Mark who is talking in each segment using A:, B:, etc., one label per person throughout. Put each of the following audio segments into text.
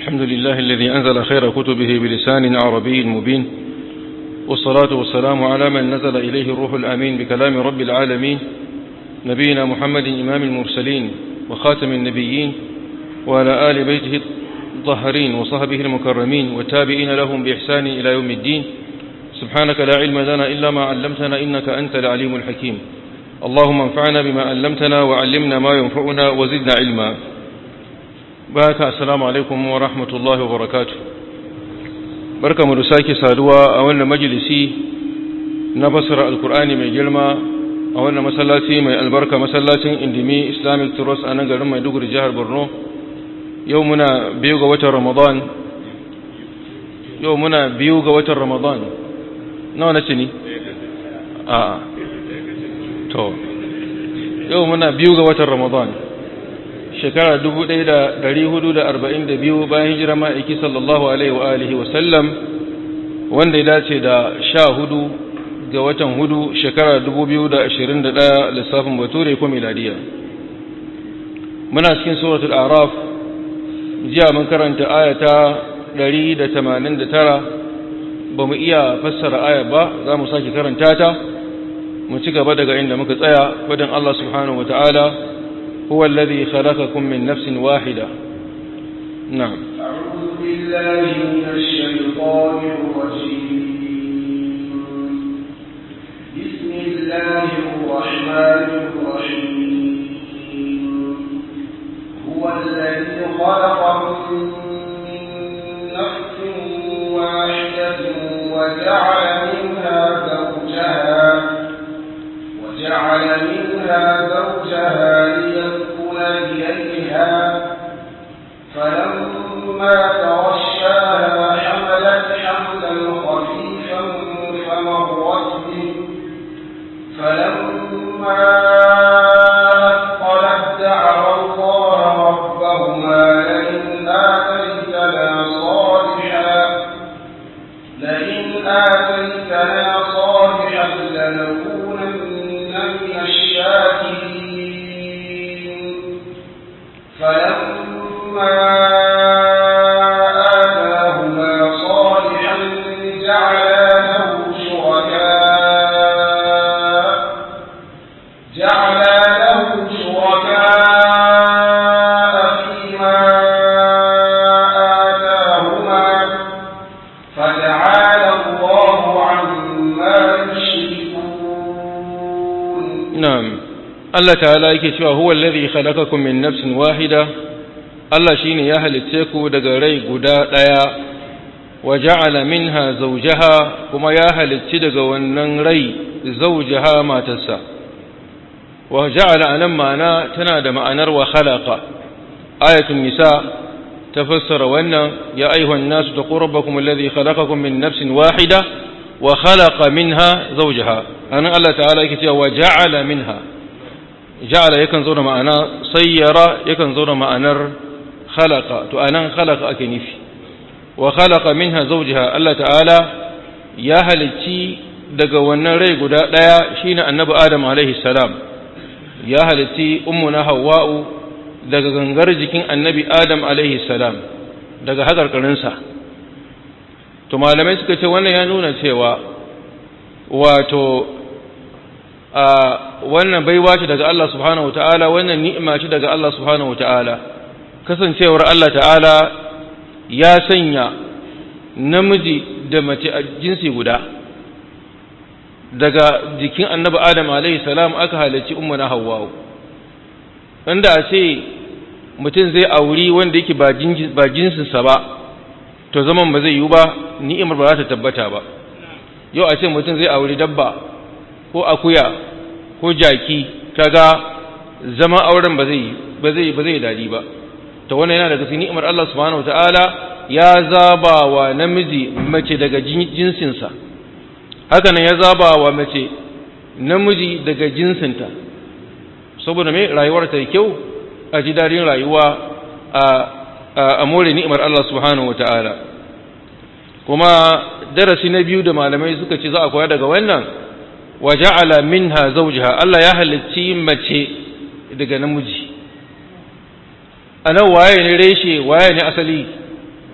A: الحمد لله الذي أنزل خير كتبه بلسان عربي مبين والصلاة والسلام على من نزل إليه الروح الأمين بكلام رب العالمين نبينا محمد إمام المرسلين وخاتم النبيين وعلى آل بيته الطهرين وصحبه المكرمين والتابعين لهم بإحسان إلى يوم الدين سبحانك لا علم لنا إلا ما علمتنا إنك أنت العليم الحكيم اللهم انفعنا بما علمتنا وعلمنا ما ينفعنا وزدنا علما بارك السلام عليكم ورحمة الله وبركاته بركة مرساكي سادوا أولنا مجلسي نفسر القرآن من جلما أولنا مسلاتي من البركة مسلاتي اندمي إسلامي تروس أنا قرم يدوغر جهر برنو يومنا بيوغ وتر رمضان يومنا بيوغ وتر رمضان nawa na ce ni? a to yau muna biyu ga watan ramadan shekara 1442 bayan hijira ma'aiki sallallahu alaihi wa alihi wasallam wanda ya dace da sha hudu ga watan hudu shekara 2021 lissafin bature ko miladiya muna cikin suratul araf jiya mun karanta ayata 189 ba mu iya fassara aya ba za mu sake karanta ta mu ci gaba daga inda muka tsaya wadin Allah subhanahu wa ta'ala huwa alladhi khalaqakum min nafsin wahida na'am
B: أعوذ بالله من الشيطان الرجيم بسم الله الرحمن الرحيم هو الذي خلقكم من نفس واحدة وجعل منها زوجها وجعل منها زوجها ليسكن إليها فلما تغشاها حملت حملا خفيفا فمرت به فلما أثقلت دعوا الله ربهما لئن آتيتنا صالحا لئن آتيتنا صالحا لنكونن من الشاكرين فلما آتاهما صالحا جعلا له شركاء جعلا له شركاء فيما آتاهما فتعالى الله عما يشركون
A: na'am Allah ta'ala yake cewa huwa alladhi khalaqakum min nafsin wahida Allah shine ya halicce ku daga rai guda daya wa ja'ala minha zawjaha kuma ya halicci daga wannan rai zawjaha matarsa wa ja'ala anan ma'ana tana da ma'anar wa khalaqa ayatul nisa tafassara wannan ya ayyuhan nasu taqu rabbakum alladhi khalaqakum min nafsin wahida wa khalaqa minha zawjaha anan Allah ta'ala yake cewa wa ja'ala minha ja'ala yakan zo da ma'ana sayyara yakan zo da ma'anar khalaqa to anan khalaqa ake nufi wa khalaqa minha zawjaha Allah ta'ala ya halicci daga wannan rai guda daya shine annabi Adam alaihi salam ya halicci ummuna Hawwa'u daga gangar jikin annabi Adam alaihi salam daga hakarkarinsa to malamai suka ce wannan ya nuna cewa wato a wannan baiwa ce daga Allah subhanahu wataala wannan ni'ima ce daga Allah subhanahu wataala kasancewar Allah ta'ala ya sanya namiji da mace a jinsi guda daga jikin annabi Adam alaihi salam aka halarci ummuna Hawwa wanda a ce mutum zai auri wanda yake ba jinsinsa ba to zaman ba zai yiwu ba ni'imar ba za ta tabbata ba yau a ce mutum zai auri dabba ko akuya ko jaki kaga zama auren ba zai ba zai ba zai dadi ba to wannan yana daga cikin ni'imar Allah subhanahu wataala ya zaba wa namiji mace daga jinsinsa haka nan ya zaba wa mace namiji daga jinsinta saboda me rayuwar ta kyau a ji dadin rayuwa a a more ni'imar Allah subhanahu wataala kuma darasi na biyu da malamai suka ce za a koya daga wannan wa ja'ala minha zawjaha Allah ya halicci mace daga namiji anan waye ne reshe waye ne asali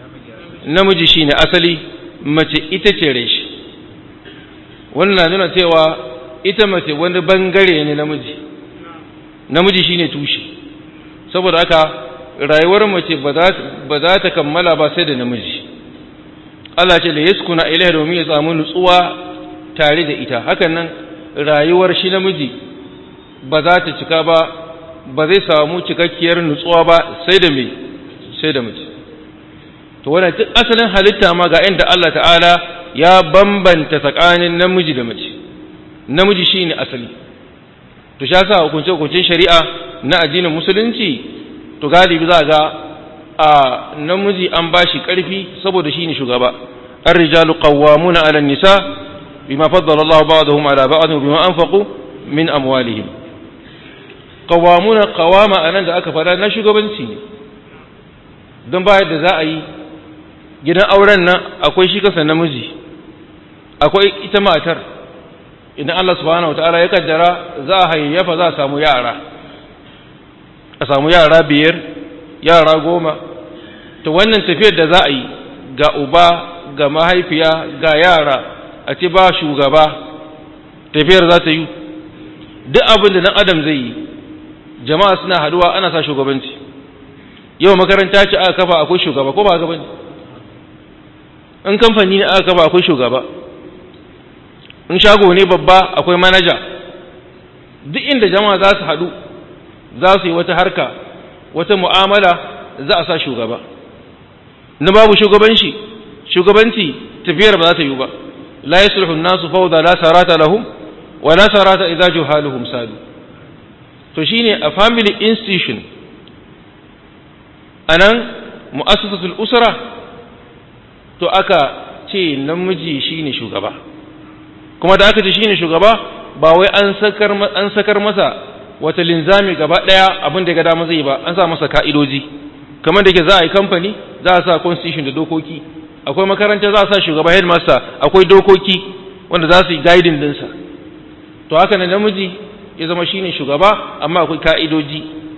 A: namiji shine asali mace ita ce reshi wannan na nuna cewa ita mace wani bangare ne namiji namiji shine tushe saboda haka rayuwar mace ba za ta kammala ba sai da namiji Allah ce da yaskuna ilaiha domin ya samu nutsuwa tare da ita hakan nan rayuwar shi namiji ba za ta cika ba ba zai samu cikakkiyar nutsuwa ba sai da mai sai da mace to wannan duk asalin halitta ma ga inda Allah ta'ala ya bambanta tsakanin namiji da mace namiji shine asali to sha sa hukunce hukuncin shari'a na addinin musulunci to galibi za ga a namiji an bashi karfi saboda shine shugaba ar-rijalu qawwamuna 'ala an-nisa bima faddala Allah ba'dahum 'ala ba'd bima anfaqu min amwalihim qawwamuna qawama anan da aka fara na shugabanci ne don bayar da za a yi gidan auren nan akwai shi kasa namiji akwai ita matar idan Allah subhanahu wataala ya kaddara za a hayayyafa za a samu yara a samu yara biyar yara goma to wannan tafiyar da za a yi ga uba ga mahaifiya ga yara a ce ba shugaba tafiyar za ta yi duk abin da dan adam zai yi jama'a suna haduwa ana sa shugabanci yau makaranta ce aka kafa akwai shugaba ko ba gaba ne in kamfani ne aka kafa akwai shugaba in shago ne babba akwai manaja duk inda jama'a za su haɗu za su yi wata harka wata mu'amala za a sa shugaba na babu shugabanci shugabanci tafiyar ba za ta yi ba la yasluhu an-nasu fawda la sarata lahum wa la sarata idza juhaluhum sadu to shine a family institution anan mu'assasatul usra to aka ce namiji shine shugaba kuma da aka ce shine shugaba ba wai an sakar an sakar masa wata linzami gaba daya abin da ga dama zai ba an sa masa ka'idoji kamar da ke za a yi kamfani za a sa constitution da dokoki akwai makaranta za a sa shugaba headmaster akwai dokoki wanda za su yi guiding dinsa to haka ne namiji ya zama shine shugaba amma akwai ka'idoji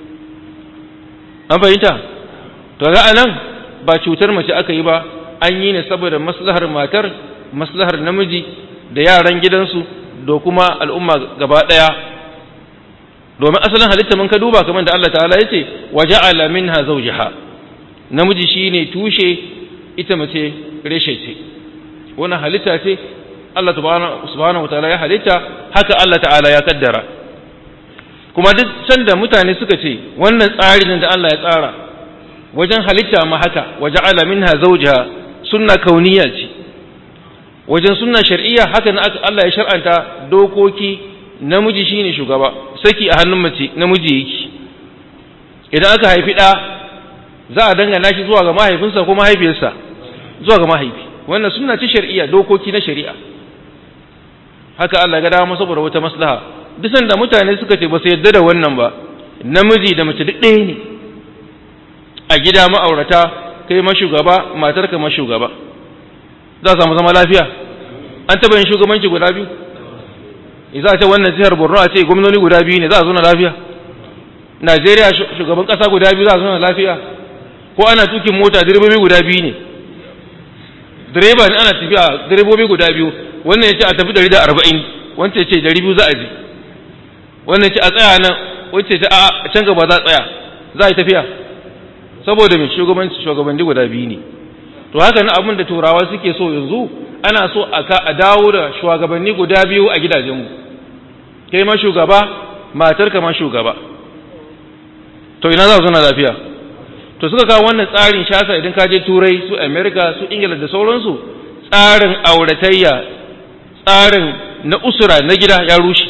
A: an fahimta to ga anan ba cutar mace aka yi ba an yi ne saboda maslahar matar maslahar namiji da yaran gidansu da kuma al'umma gaba daya domin asalin halitta mun ka duba kamar da Allah ta'ala yace waja'ala minha zawjaha namiji shine tushe ita mace reshe ce wannan halitta ce Allah subhanahu wa ta'ala ya halitta haka Allah ta'ala ya kaddara kuma duk sanda mutane suka ce wannan tsarin da Allah ya tsara wajen halitta ma haka waja'ala minha zawjaha sunna kauniya ce wajen sunna shar'iyya haka Allah ya shar'anta dokoki namiji shine shugaba saki a hannun mace namiji yake idan aka haifi ɗa za a dangana shi zuwa ga mahaifinsa ko mahaifiyarsa zuwa ga mahaifi wannan sunna ce shar'iyya dokoki na shari'a haka Allah ga dama saboda wata maslaha duk sanda mutane suka ce ba su yarda da wannan ba namiji da mace duk ɗaya ne a gida ma'aurata kai mashugaba matarka mashugaba za a samu zama lafiya an taɓa yin shugabanci guda biyu za a ce wannan jihar borno a ce gwamnoni guda biyu ne za a zo na lafiya najeriya shugaban ƙasa guda biyu za a zo na lafiya ko ana tukin mota direbobi guda biyu ne direba ne ana tafiya direbobi guda biyu wannan ya ce a tafi ɗari da arba'in wancan ya ce ɗari biyu za a je wannan ya ce a tsaya nan wancan ya ce a can gaba za a tsaya za a yi tafiya saboda mai shugabanci shugabanni guda biyu ne to haka na abin da turawa suke so yanzu ana so a dawo da shugabanni guda biyu a gidajenmu kai ma shugaba matar ma shugaba to ina za su na lafiya to suka kawo wannan tsarin shasa idan ka je turai su america su ingila da sauransu tsarin auratayya tsarin na usura na gida ya rushe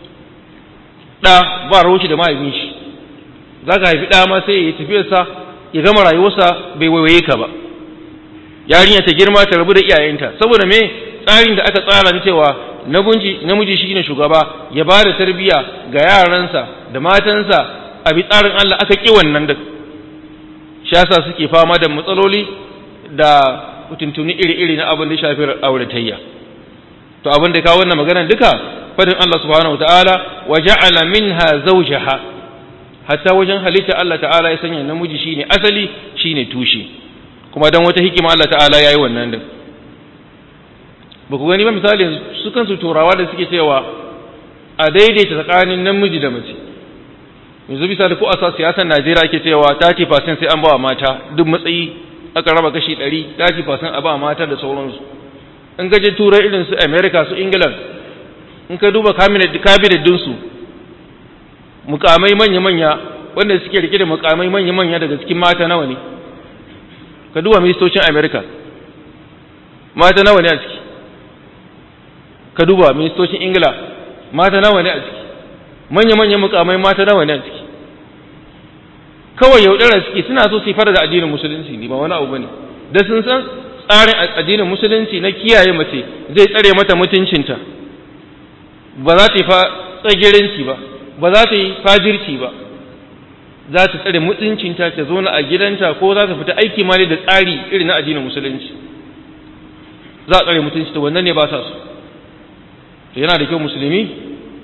A: ɗa ba rushe da mahaifin shi za ka haifi ɗa ma sai ya yi tafiyarsa ya gama rayuwarsa bai waiwaye ka ba yarinya ta girma ta rabu da iyayenta saboda me tsarin da aka tsara ni cewa namiji shi ne shugaba ya ba da tarbiyya ga yaransa da matansa a bi tsarin Allah aka ƙi wannan da shi yasa suke fama da matsaloli da tuntuni iri-iri na abin da ya shafi auratayya to abin da kawo wannan maganar duka fadin Allah subhanahu wataala wa ja'ala minha zawjaha hatta wajen halitta Allah ta'ala ya sanya namiji shine asali shine tushe kuma don wata hikima Allah ta'ala ya yi wannan din ba ku gani ba misali su kansu turawa da suke cewa a daidaita tsakanin namiji da mace yanzu bisa da ko a siyasar Najeriya ake cewa 30% sai an ba wa mata duk matsayi aka raba kashi 100 30% a ba mata da sauransu in ka je turai irin su America su England in ka duba cabinet cabinet din su mukamai manya manya wanda suke rike da mukamai manya manya daga cikin mata nawa ne ka duba ministocin America mata nawa ne a ciki ka duba ministocin Ingila mata nawa ne a ciki manya-manyan mukamai mata nawa ne a ciki kawai yaudara suke suna so su fara da addinin musulunci ne ba wani abu bane da sun san tsarin addinin musulunci na kiyaye mace zai tsare mata mutuncinta ba za ta yi tsagirinci ba ba za ta yi fajirci ba za ta tsare mutuncinta ta zo a gidanta ko za ta fita aiki ma da tsari irin na addinin musulunci za a tsare mutuncinta wannan ne ba sa so to yana da kyau musulmi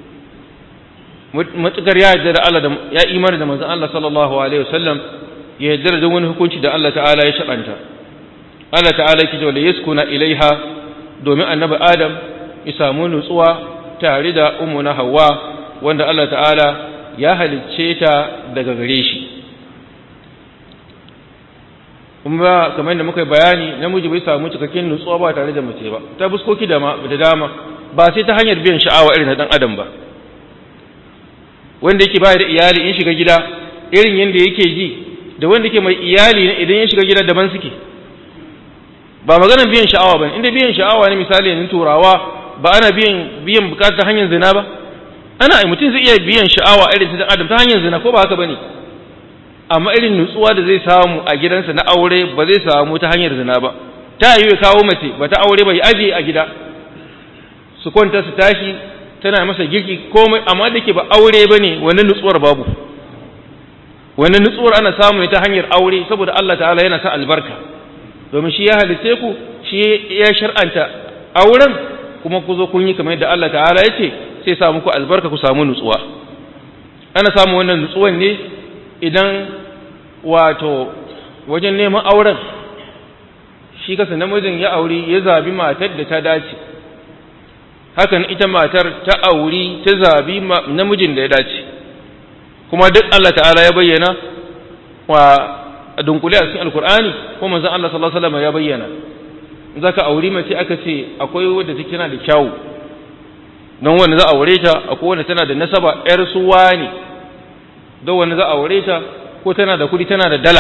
A: matukar ya yarda da Allah da ya imani da manzon Allah sallallahu alaihi wasallam ya yarda da wani hukunci da Allah ta'ala ya shabanta Allah ta'ala yake cewa yaskuna ilaiha domin annabi Adam ya samu nutsuwa tare da ummuna Hawwa wanda Allah ta'ala ya halicce ta daga gare shi kuma kamar yadda muka bayani namiji bai samu cikakken nutsuwa ba tare da mace ba ta buskoki da dama ba sai ta hanyar biyan sha'awa irin na dan adam ba wanda yake bayar da iyali in shiga gida irin yadda yake ji da wanda yake mai iyali ne idan ya shiga gida daban suke ba maganar biyan sha'awa ba inda biyan sha'awa ne misali yanzu turawa ba ana biyan biyan bukata ta hanyar zina ba ana mutum zai iya biyan sha'awa irin ta adam ta hanyar zina ko ba haka bane amma irin nutsuwa da zai samu a gidansa na aure ba zai samu ta hanyar zina ba ta yi ya kawo mace ba ta aure ba ya aje a gida su kwanta su tashi tana masa girki komai amma da ke ba aure ba ne wani nutsuwar babu wani nutsuwar ana samu ne ta hanyar aure saboda Allah ta'ala yana sa albarka domin shi ya halice ku shi ya shar'anta auren kuma ku zo kun yi kamar yadda Allah ta'ala ya ce sai sa muku albarka ku samu nutsuwa ana samu wannan nutsuwan ne idan wato wajen neman auren shi kasa namijin ya auri ya zabi matar da ta dace hakan ita matar ta auri ta zabi namijin da ya dace kuma duk Allah ta'ala ya bayyana wa dunkule a cikin alkur'ani ko manzon Allah sallallahu alaihi wasallam ya bayyana zaka auri mace aka ce akwai wadda take tana da kyau don wanda za a aure ta akwai wanda tana da nasaba yar suwa ne don wanda za a aure ta ko tana da kudi tana da dala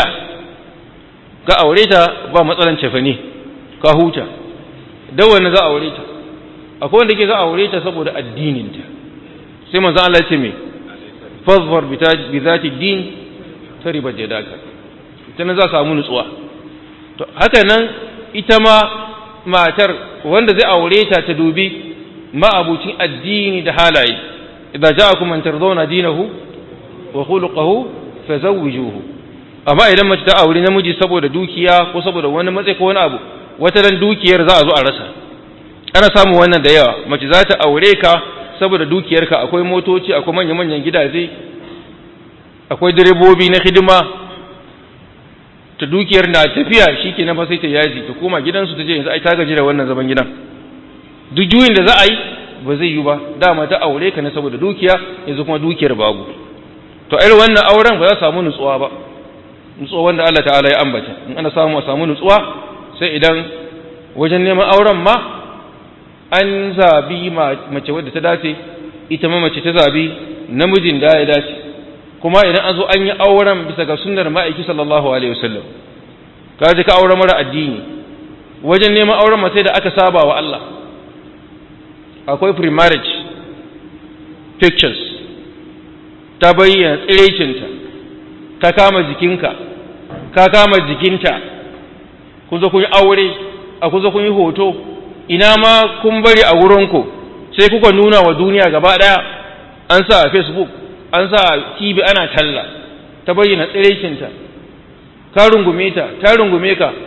A: ka aure ta ba matsalan cefane ka huta don wanda za a aure ta akwai wanda ke za a aure ta saboda addininta sai manzo Allah ya ce me fazfar bi zati din tariba jadaka ita nan za samu nutsuwa to haka nan ita ma matar wanda zai aure ta ta dubi ma'abucin addini da halaye idza ja'akum man tardawna dinahu wa khuluquhu fazawwijuhu amma idan mace ta aure namiji saboda dukiya ko saboda wani matsayi ko wani abu wata dan dukiyar za a zo a rasa ana samun wannan da yawa mace za ta aure ka saboda dukiyarka akwai motoci akwai manya-manyan gidaje akwai direbobi na hidima ta dukiyar na tafiya shi ke fa sai ta yaji ta koma gidansu ta je yanzu ai ta gaji da wannan zaman gidan duk juyin da za a yi ba zai yi ba dama ta aure ka ne saboda dukiya yanzu kuma dukiyar babu to irin wannan auren ba za samu nutsuwa ba nutsuwa wanda Allah ta'ala ya ambata in ana samu a samu nutsuwa sai idan wajen neman auren ma an zabi mace wadda ta dace ita ma mace ta zabi namijin da ya dace kuma idan an zo an yi auren bisa ga sunnar ma'aiki sallallahu alaihi wasallam ka ji ka auren mara addini wajen neman auren mace da aka saba wa Allah akwai pre-marriage pictures ta bayyana tsiraicinta ka kama jikinka ka kama jikinta kun zo kun yi aure a kun zo kun yi hoto ina ma kun bari a wurinku sai kuka nuna wa duniya gaba ɗaya an sa a facebook an sa a tv ana talla ta bayyana tsiraicinta ka rungume ta ta rungume ka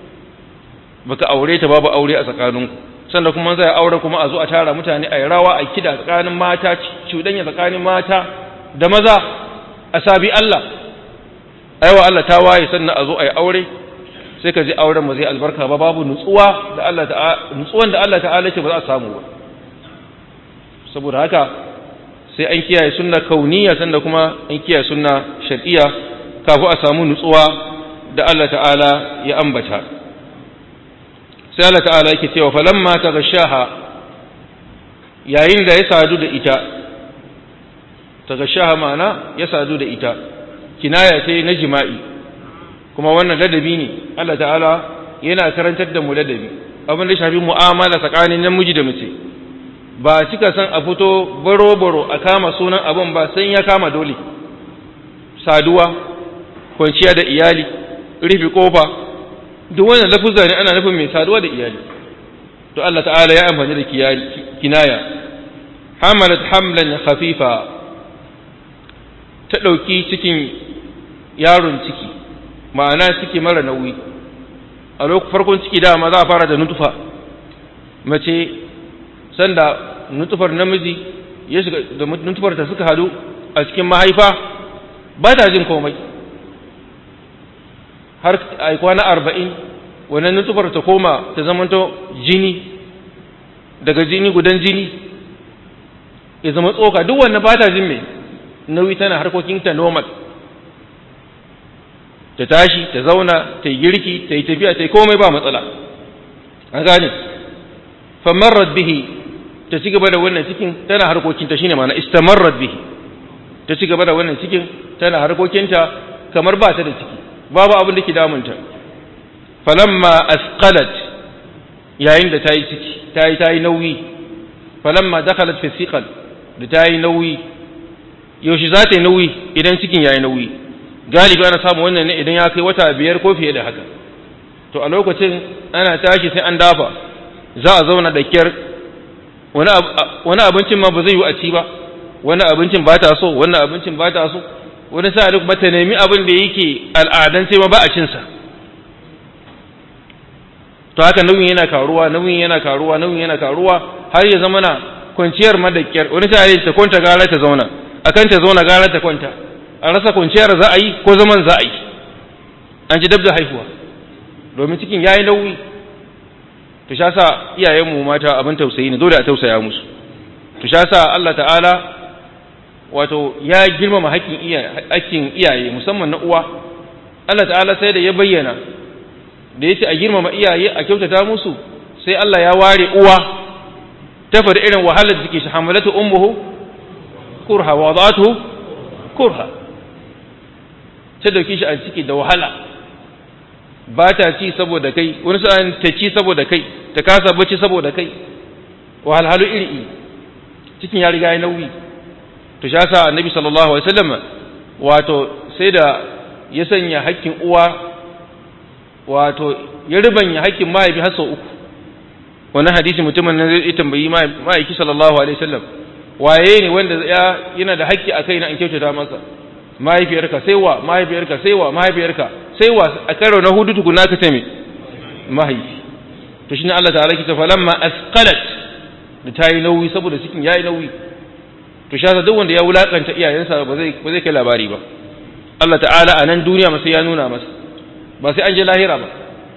A: baka aure ta babu aure a tsakaninku sannan kuma zai aure kuma a zo a tara mutane a yi rawa a kida tsakanin mata cuɗanya tsakanin mata da maza a sabi Allah aiwa Allah ta waye sannan a zo a yi aure sai ka ji auren ba zai albarka ba babu nutsuwa da Allah ta'ala nutsuwan da Allah ta'ala ce ba za a samu ba saboda haka sai an kiyaye sunna kauniya sanda kuma an kiyaye sunna shar'iyya kafin a samu nutsuwa da Allah ta'ala ya ambata sai Allah ta'ala yake cewa falamma tagashaha yayin da ya sadu da ita tagashaha ma'ana ya sadu da ita kinaya ce na jima'i kuma wannan ladabi ne Allah ta'ala yana karantar da mu ladabi abin da shafi mu'amala tsakanin namiji da mace ba cika san a fito baro-baro a kama sunan abin ba sai ya kama dole saduwa kwanciya da iyali rufe kofa duk wannan lafuzza ne ana nufin mai saduwa da iyali to Allah ta'ala ya amfani da kinaya hamalat hamlan khafifa ta ɗauki cikin yaron ciki ma'ana ciki mara nauyi a lokacin farkon ciki dama za a fara da nutufa mace sanda nutufar namiji ya shiga da nutufar ta suka hadu a cikin mahaifa ba ta jin komai har a kwana arba'in wannan nutufar ta koma ta zamanto jini daga jini gudan jini ya zama tsoka duk wannan ba ta jin mai nauyi tana harkokinta normal ta tashi ta zauna ta yi girki ta yi tafiya ta yi komai ba matsala an gane famarrat bihi ta ci gaba da wannan cikin tana harkokinta shine ma'ana istamarrat bihi ta ci gaba da wannan cikin tana harkokinta kamar ba ta da ciki babu abin da ke damunta falamma asqalat yayin da ta yi ciki ta yi ta yi nauyi falamma dakhalat fi siqal da ta yi nauyi yaushe za ta yi nauyi idan cikin ya yi nauyi galibi ana samu wannan ne idan ya kai wata biyar ko fiye da haka to a lokacin ana tashi sai an dafa za a zauna da kyar wani abincin ma ba zai yi a ci ba wani abincin ba ta so wani abincin ba ta so wani sa duk ba ta nemi abin da yake al'adan sai ma ba a cinsa to haka nauyin yana karuwa nauyin yana karuwa nauyin yana karuwa har ya zama na kwanciyar madakkiyar wani sa ta kwanta gara ta zauna akan ta zauna gara ta kwanta a rasa kwanciyar za a yi ko zaman za a yi an ji dab da haihuwa domin cikin ya yi nauyi to sha sa iyayenmu mata abin tausayi ne dole a tausaya musu to sha sa Allah ta'ala wato ya girmama haƙƙin iyaye musamman na uwa Allah ta'ala sai da ya bayyana da ya ce a girmama iyaye a kyautata musu sai Allah ya ware uwa ta faɗi irin wahalar da ke shi hamalatu ummuhu kurha wa wadatu kurha ta dauki shi a ciki da wahala ba ta ci saboda kai wani sa'an ta ci saboda kai ta kasa bacci saboda kai wahalhalu iri iri cikin ya riga ya nauyi to sha sa annabi sallallahu alaihi wasallam wato sai da ya sanya hakkin uwa wato ya ribanya hakkin mahaifi har sau uku wannan hadisi mutumin nan zai tambayi mahaifi sallallahu alaihi wasallam waye ne wanda ya yana da hakki a kai na in kyautata masa mahaifiyarka sai wa mahaifiyarka sai wa mahaifiyarka sai wa a karo na hudu tukuna ka ce me mahaifi to shine Allah ta'ala ke ta falamma asqalat da ta yi nauyi saboda cikin yayi nauyi to sha duk wanda ya wulakanta iyayensa ba zai ba zai kai labari ba Allah ta'ala a nan duniya masa ya nuna masa ba sai an je lahira ba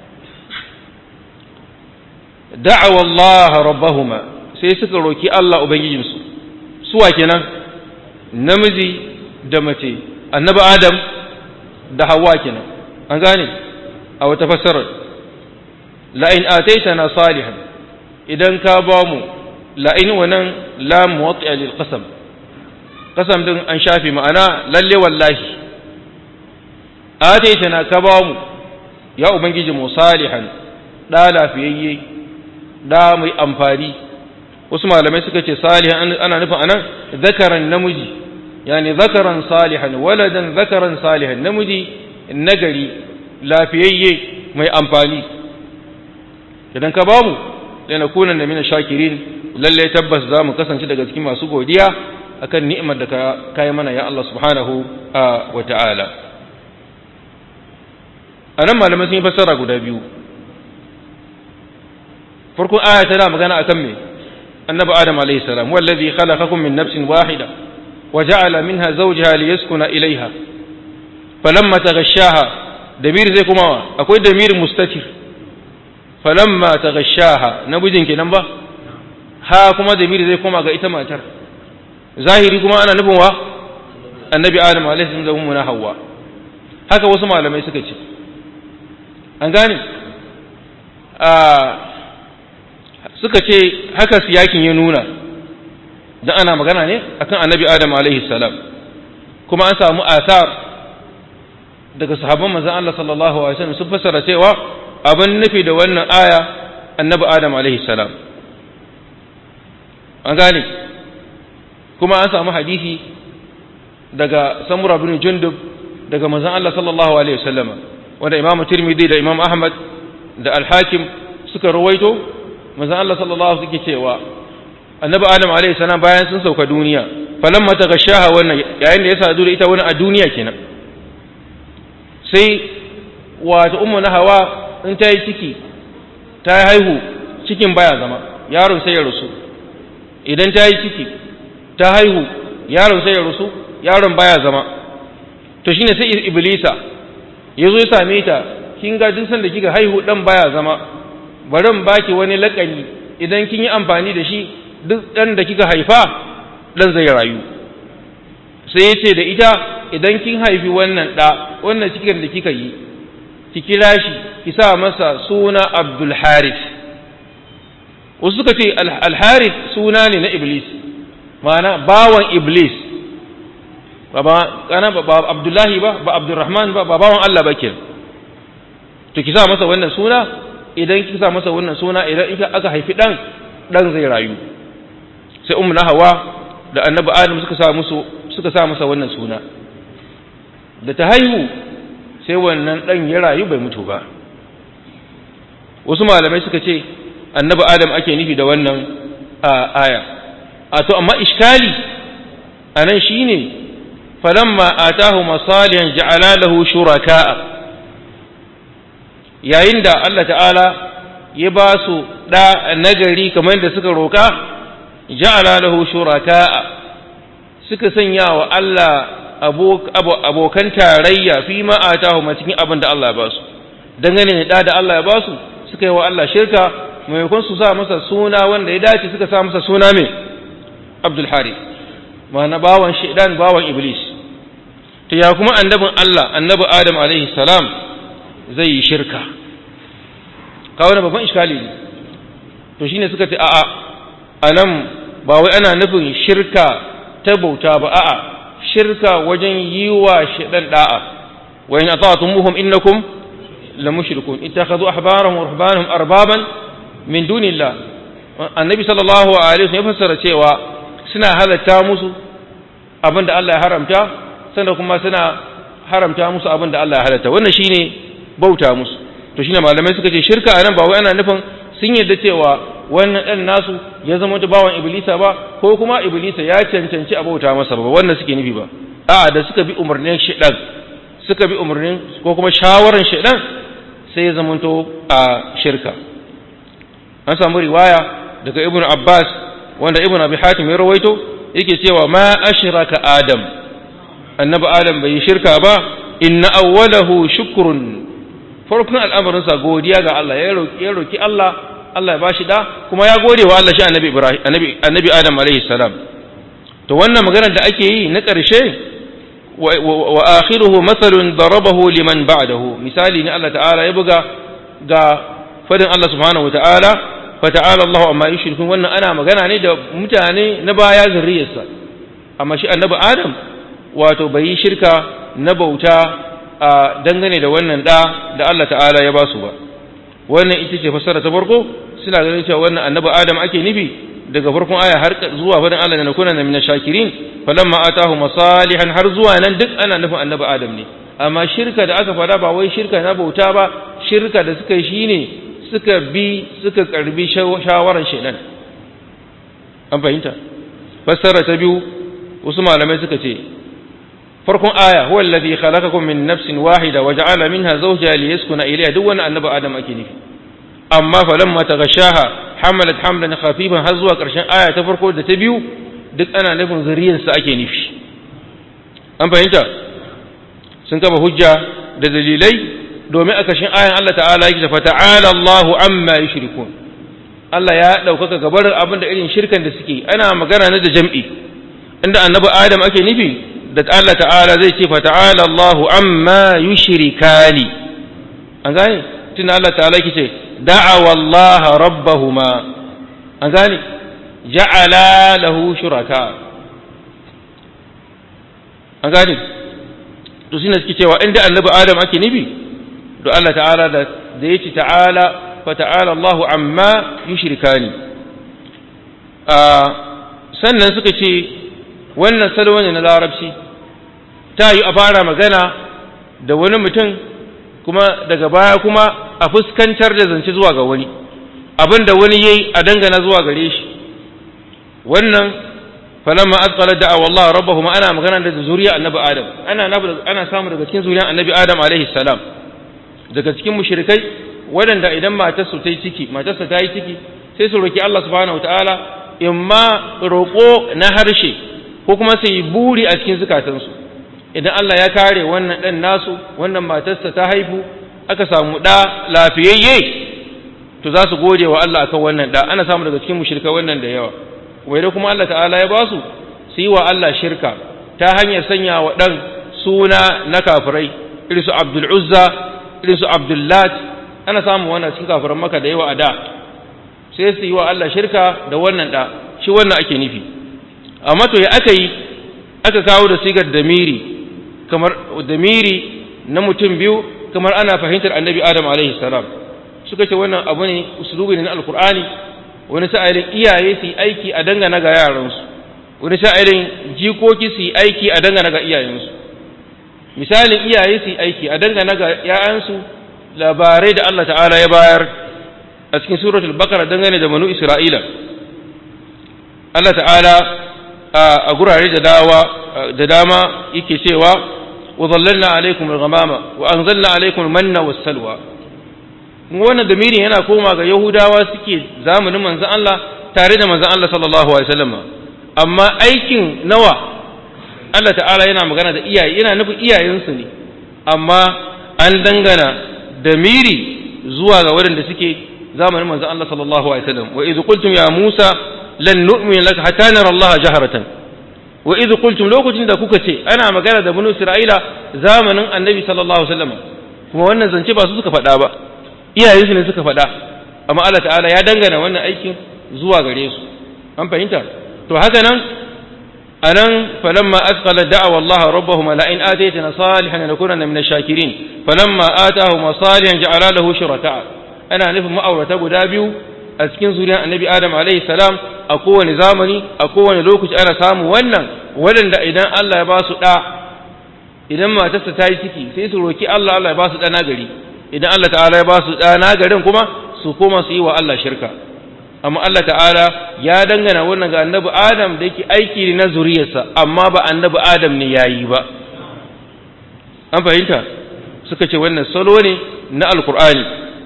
A: da'awa Allah rabbahuma sai suka roki Allah ubangijinsu suwa kenan namiji da mace annabi adam da hawa kenan an gane a wata fassarar la'in ataitana salihan idan ka ba mu la'in wannan la muwatti'a lil qasam qasam din an shafi ma'ana lalle wallahi ataitana ka ba mu ya ubangiji mu salihan da lafiyayye da mai amfani wasu malamai suka ce salihan ana nufin anan zakaran namiji yani zakaran salihan waladan zakaran salihan namiji nagari lafiyayye mai amfani idan ka bamu lanakuna da mina shakirin lalle tabbas za mu kasance daga cikin masu godiya akan ni'imar da ka kai mana ya Allah subhanahu wa ta'ala anan malamai sun yi fassara guda biyu farkon aya tana magana akan me annabi adam alayhi salam wallazi khalaqakum min nafsin wahida wa ja'ala minha zawjaha liyaskuna ilayha falamma taghashaha damiri zai kuma akwai damirin mustatir falamma taghashaha namijin kenan ba ha kuma damiri zai koma ga ita matar zahiri kuma ana nufin wa annabi adam alaihi salam da ummuna hawa haka wasu malamai suka ce an gane a suka ce haka siyakin ya nuna dan ana magana ne akan annabi adam alaihi salam kuma an samu asar daga sahabban manzon Allah sallallahu alaihi wasallam sun fassara cewa abin nufi da wannan aya annabi adam alaihi salam an gane kuma an samu hadisi daga samura bin jundub daga manzon Allah sallallahu alaihi wasallama wanda imamu tirmidhi da imam ahmad da al-hakim suka rawaito manzon Allah sallallahu alaihi suke cewa annabi adam alaihi salam bayan sun sauka duniya falamma tagashaha wannan yayin da ya sadu da ita wani a duniya kenan sai wato ummu na hawa in ta yi ciki ta haihu cikin baya zama yaron sai ya rusu idan ta yi ciki ta haihu yaron sai ya rusu yaron baya zama to shine sai iblisa ya zo ya same ta kin ga duk sanda kika haihu dan baya zama bari in baki wani lakani idan kin yi amfani da shi duk dan da kika haifa dan zai rayu sai ya ce da ita idan kin haifi wannan da wannan cikin da kika yi ki kira shi ki sa masa suna Abdul Harith wasu suka ce Al Harith suna ne na Iblis ma'ana bawan Iblis ba kana ba Abdullahi ba ba Abdurrahman ba ba bawan Allah ba ke to ki sa masa wannan suna idan ki sa masa wannan suna idan aka haifi dan dan zai rayu sai ummu Hawa da annabi Adam suka sa musu suka sa masa wannan suna da ta haihu sai wannan dan ya rayu bai mutu ba wasu malamai suka ce annabi Adam ake nufi da wannan aya a to amma iskali anan shine falamma atahu masalihan ja'ala lahu shuraka'a yayin da Allah ta'ala ya ba su da nagari kamar da suka roka ja'ala lahu shuraka'a suka sanya wa Allah abokan tarayya fi ma atahu ma cikin abin da Allah ya ba su dangane da da Allah ya ba su suka yi wa Allah shirka maimakon su sa masa suna wanda ya dace suka sa masa suna mai Abdul Harith ma'ana bawan shaidan bawan iblis to ya kuma annabin Allah annabi Adam alaihi salam zai yi shirka kawo na babban iskali ne to shine suka ce a'a anan ba wai ana nufin shirka ta bauta ba a'a shirka wajen yi wa shaidan da'a wa in ata'tumuhum innakum la mushrikun ittakhadhu ahbarahum wa ruhbanahum arbaban min dunillah annabi sallallahu alaihi wasallam ya fassara cewa suna halatta musu abin da Allah ya haramta sannan kuma suna haramta musu abin da Allah ya halatta wannan shine bauta musu to shine malamai suka ce shirka anan ba wai ana nufin sun yarda cewa wannan dan nasu ya zama ta bawan iblisa ba ko kuma iblisa ya cancanci a bauta masa ba wannan suke nufi ba a'a da suka bi umarnin shaidan suka bi umarnin ko kuma shawaran shaidan sai ya zamanto a shirka an samu riwaya daga ibn abbas wanda ibn abi hatim ya rawaito yake cewa ma ashraka adam annabi adam bai yi shirka ba inna awwalahu shukrun farkon al'amarinsa godiya ga Allah ya roki Allah Allah ya bashi da kuma ya gode wa Allah shi annabi Ibrahim annabi annabi Adam alaihi salam to wannan maganar da ake yi na ƙarshe wa akhiruhu mathalun darabahu liman ba'dahu misali ne Allah ta'ala ya buga ga fadin Allah subhanahu wa ta'ala fa ta'ala Allah amma yushrikun wannan ana magana ne da mutane na baya zuriyarsa amma shi annabi Adam wato bai yi shirka na bauta a dangane da wannan da da Allah ta'ala ya ba su ba wannan ita ce fassara ta farko suna ganin cewa wannan annabi adam ake nufi daga farkon aya har zuwa fadin Allah na kuna min shakirin falamma atahu masalihan har zuwa nan duk ana nufin annabi adam ne amma shirka da aka fada ba wai shirka na bauta ba shirka da suka yi shine suka bi suka karbi shawaran shedan an fahimta fassara ta biyu wasu malamai suka ce farkon aya huwa alladhi khalaqakum min nafsin wahida wa ja'ala minha zawjaha liyaskuna ilayha duk wani annabi adam ake nufi amma falamma taghashaha hamalat hamlan khafifan har zuwa karshen aya ta farko da ta biyu duk ana nufin zuriyar sa ake nufi an fahimta sun kama hujja da dalilai domin a kashin ayan Allah ta'ala yake fa ta'ala Allahu amma yushrikun Allah ya ɗaukaka gabarin abin da irin shirkan da suke ana magana ne da jam'i inda annabi Adam ake nufi da Allah ta'ala zai ce fa ta'ala Allahu amma yushrikani an gane tunda Allah ta'ala yake ce da'awa Allah rabbahuma an gane ja'ala lahu shuraka an gane to shine suke cewa inda annabi Adam ake nufi to Allah ta'ala da da yace ta'ala fa ta'ala Allahu amma yushrikani sannan suka ce wannan salo ne na larabci ta yi a fara magana da wani mutum kuma daga baya kuma a fuskantar da zance zuwa ga wani abin da wani yayi a dangana zuwa gare shi wannan falamma azqala da'a wallahi rabbahum ana magana da zuriya annabi adam ana ana samu daga cikin zuriyan annabi adam alaihi salam daga cikin mushrikai waɗanda idan matarsu ta yi ciki matarsa ta yi ciki sai su roki Allah subhanahu wataala imma roƙo na harshe ko kuma su yi buri a cikin zukatansu idan Allah ya kare wannan ɗan nasu wannan matarsa ta haifu aka samu ɗa lafiyayye to za su gode wa Allah akan wannan ɗa ana samu daga cikin mushrikai wannan da yawa kuma idan kuma Allah ta'ala ya ba su su yi wa Allah shirka ta hanyar sanya wa ɗan suna na kafirai irin su Abdul Uzza irin su Abdullat ana samun wannan cikin kafiran maka da yawa a da sai su yi wa Allah shirka da wannan ɗa shi wannan ake nufi amma to ya aka yi aka kawo da sigar damiri kamar damiri na mutum biyu kamar ana fahimtar annabi adam alaihi salam suka ce wannan abu ne usulubi ne na alkur'ani wani sa'ilin iyaye su yi aiki a dangana ga yaransu wani sa'ilin jikoki su yi aiki a dangana ga iyayensu misalin iyaye su yi aiki a dangana ga ‘ya'yansu labarai da Allah ta'ala ya bayar a cikin suratul bakara dangane da manu isra'ila Allah ta'ala a gurare da dawa da dama yake cewa wa zallalna alaikum al-ghamama wa anzalna alaikum al-manna was-salwa wannan damirin yana koma ga yahudawa suke zamanin manzon Allah tare da manzon Allah sallallahu alaihi wasallam amma aikin nawa Allah ta'ala yana magana da iyaye yana nufin iyayensu ne amma an dangana damiri zuwa ga waɗanda suke zamanin manzon Allah sallallahu alaihi wasallam wa idh qultum ya Musa lan nu'mina laka hatta nara Allah jaharatan wa idh qultum lokacin da kuka ce ana magana da banu Isra'ila zamanin Annabi sallallahu alaihi wasallam kuma wannan zance ba su suka faɗa ba iyayensu ne suka faɗa amma Allah ta'ala ya dangana wannan aikin zuwa gare su an fahimta to haka nan anan falamma asqala da'wa Allah rabbahum la in ataytana salihan lanakunanna min ash-shakirin falamma atahum salihan ja'ala lahu shuraka ana nufin ma'aurata guda biyu a cikin zuriyar annabi adam alaihi salam a kowane zamani a kowane lokaci ana samu wannan waɗanda idan Allah ya ba su ɗa idan matarsa ta yi ciki sai su roki Allah Allah ya ba su ɗa nagari idan Allah ta'ala ya ba su ɗa nagarin kuma su koma su yi wa Allah shirka amma Allah ta'ala ya dangana wannan ga annabi adam da yake aiki ne na zuriyarsa amma ba annabi adam ne ya yi ba an fahimta suka ce wannan salo ne na alkur'ani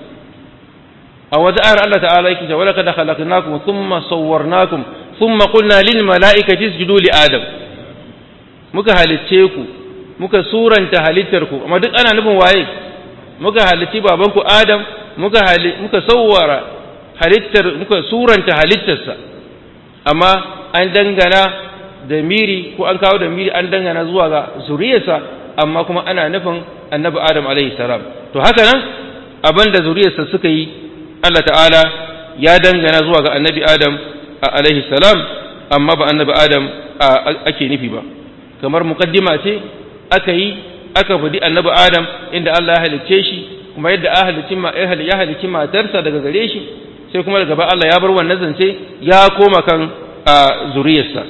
A: a wata ayar Allah ta'ala yake cewa laqad khalaqnakum thumma sawwarnakum thumma qulna lil mala'ikati isjudu li adam muka halicce ku muka suranta halittar ku amma duk ana nufin waye muka halicci babanku adam muka muka sawwara halittar muka suranta halittarsa amma an dangana da miri ko an kawo da miri an dangana zuwa ga zuriyarsa amma kuma ana nufin annabi adam alaihi salam to haka nan abin da zuriyarsa suka yi Allah ta'ala ya dangana zuwa ga annabi Adam alaihi salam amma ba annabi Adam ake nufi ba kamar muqaddima ce aka yi aka fadi annabi Adam inda Allah ya halicce shi kuma yadda ya halicci matarsa daga gare shi sai kuma daga ba Allah ya bar wannan zance ya koma kan zuriyarsa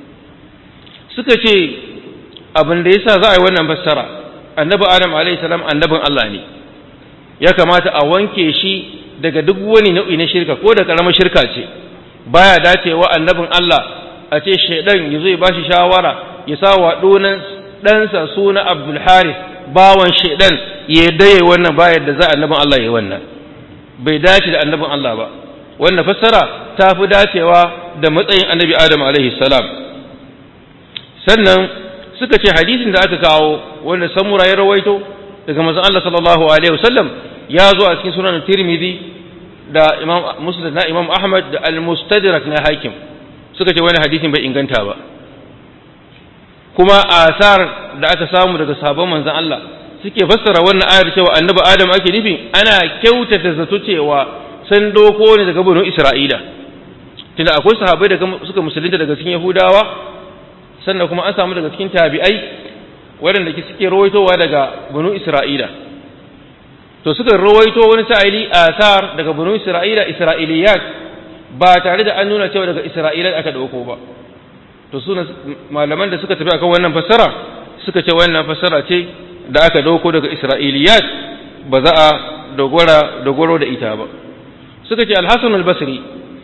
A: suka ce abin da yasa za a yi wannan fassara annabi Adam alaihi salam annabin Allah ne ya kamata a wanke shi daga duk wani nau'i na shirka ko da karamar shirka ce baya dacewa annabin Allah a ce shaidan ya zo ya bashi shawara ya sa wa donan ɗansa suna Abdul Haris bawan shaidan ya daye wannan bayar da za annabin Allah ya wannan bai dace da annabin Allah ba wannan fassara ta fi dacewa da matsayin annabi Adam alaihi salam sannan suka ce hadisin da aka kawo wanda samura ya rawaito daga manzon Allah sallallahu alaihi wasallam ya zo a cikin sunan Tirmidhi da Imam Muslim na Imam Ahmad da Al-Mustadrak na Hakim suka ce wani hadisin bai inganta ba kuma asar da aka samu daga sabon manzon Allah suke fassara wannan ayar cewa annabi Adam ake nufi ana kyautata zato cewa san doko ne daga banu Isra'ila tunda akwai sahabbai da suka musulunta daga cikin Yahudawa sannan kuma an samu daga cikin tabi'ai waɗanda suke rawaitowa daga banu Isra'ila to suka rawaito wani sa'ili asar daga banu Isra'ila Isra'iliyat ba tare da an nuna cewa daga Isra'ila aka dauko ba to suna malaman da suka tafi akan wannan fassara suka ce wannan fassara ce da aka dauko daga Isra'iliyat ba za a dogora dogoro da ita ba suka ce Al-Hasan al-Basri